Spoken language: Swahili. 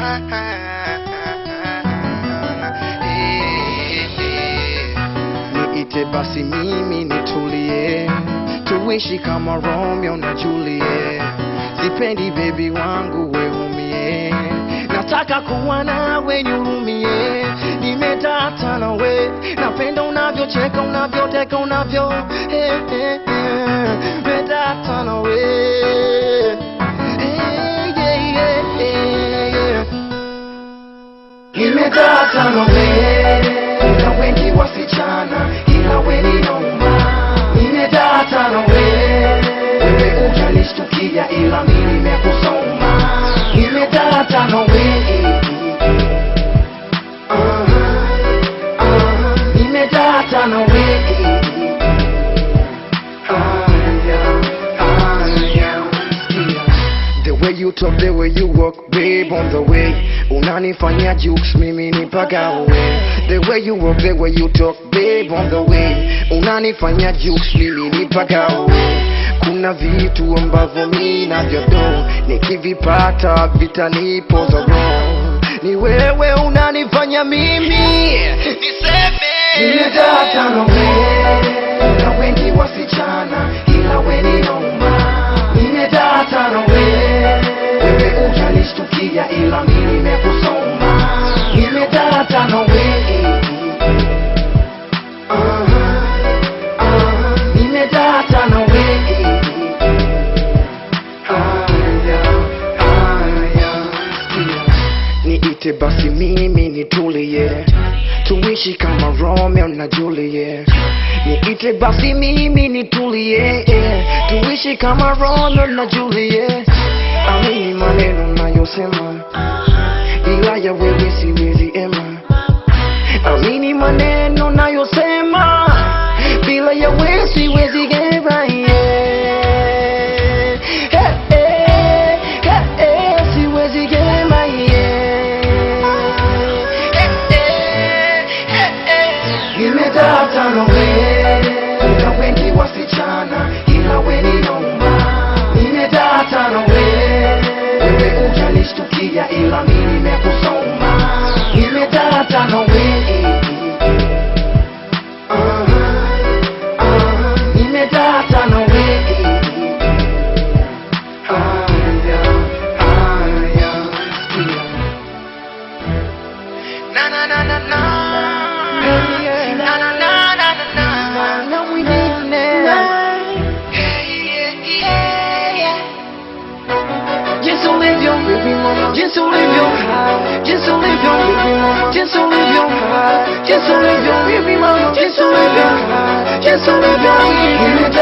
Niite basi mimi nitulie, tuishi kama Romeo na Juliet. Sipendi baby wangu weumie, nataka kuwa nawe nihurumie. Nimetata nawe, napenda unavyocheka, unavyoteka, unavyo eh, eh, eh. Nimetata nawe Eh, yeah, yeah, yeah, yeah. Nimetata nawe, kuna wengi wasichana, ila we ni noma. Nimetata nawe, wewe ujanishtukia, ila mimi nimekusoma. Nimetata nawe, ah, ah, nimetata nawe, ah, yeah, ah, yeah, yeah. The way you talk, the way you walk, babe, on the way Unanifanya jukes, mimi nipagawe The way you walk, the way you talk, babe, on the way Unanifanya jukes, mimi nipagawe Kuna vitu ambavyo mi navyodo Nikivipata vitanipoza roho Ni wewe unanifanya mimi Niseme Nimetata na wewe Kuna wengi wasichana Ila we ni noma Nimetata na wewe Wewe ujanishtukia ila mimi nimekusoma Nimetata na wewe Ah, ah, Nimetata na wewe Aya, aya, sikia. Niite basi mimi nitulie, tuishi kama Romeo na Juliet. Niite basi mimi nitulie, tuishi kama Romeo na Juliet. Amini maneno nayosema, ila ya wewe siwezi ema. Amini maneno nayosema, bila ya wewe siwezi gema. Yeah. Hey, hey, hey, hey, siwezi gema. Yeah. Hey, hey, hey, hey. Nimetata na wewe, kuna wengi wasichana, ila we ni noma. Nimetata na wewe, wewe ujanishtukia, ila mimi nimekusoma. Nimetata na wewe, ah, ah, nimetata na wewe. Aya, aya, sikia. Na na na na na. Na na na na na na. Na mwingine. Jinsi ulivyo, jinsi ulivyo, jinsi ulivyo, jinsi ulivyo, jinsi ulivyo, jinsi ulivyo, jinsi ulivyo,